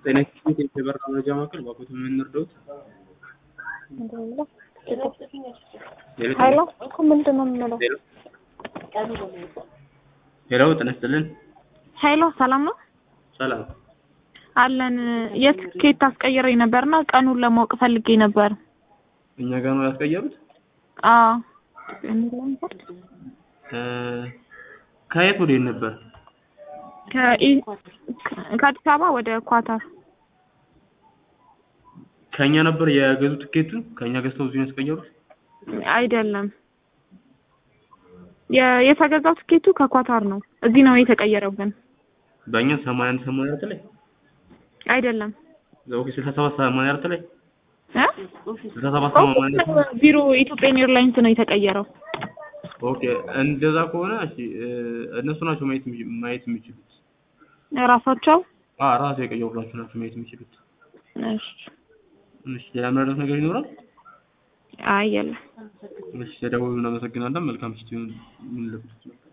ጤና ይስጥልኝ የበራ መረጃ ማዕከል ባኮት የምንረዳውት ሀይሎ እኮ ምንድን ነው የምንለው? ሄሎ ጤና ይስጥልን ሀይሎ ሰላም ነው ሰላም አለን። የትኬት አስቀይረኝ ነበርና ቀኑን ለማወቅ ፈልጌ ነበር። እኛ ጋር ነው ያስቀየሩት አዎ እ ከየት ወዴት ነበር ከኢ- ከአዲስ አበባ ወደ ኳታር ከእኛ ነበር የገዙ ትኬቱን ከእኛ ገዝተው እዚህ ነው ያስቀየሩት አይደለም። የ- የተገዛው ትኬቱ ከኳታር ነው። እዚህ ነው የተቀየረው ግን በእኛ ሰማንያ አንድ ሰማንያ አራት ላይ አይደለም ኦኬ ስልሳ ሰባት ሰማንያ አራት ላይ እ? ስልሳ ሰባት ሰማንያ አራት ቢሮ ኢትዮጵያን ኤርላይንስ ነው የተቀየረው። ኦኬ እንደዛ ከሆነ እሺ እ እነሱ ናቸው ማየት የሚ- ማየት የሚችሉት ራሳቸው አ ራሱ የቀየሩላችሁ ናቸው ማየት የሚችሉት እሺ። እሺ ሌላ መረዳት ነገር ይኖራል አይ የለም። እሺ ተደውሉ እናመሰግናለን መልካም ምሽት ይሁን ይሁንልዎት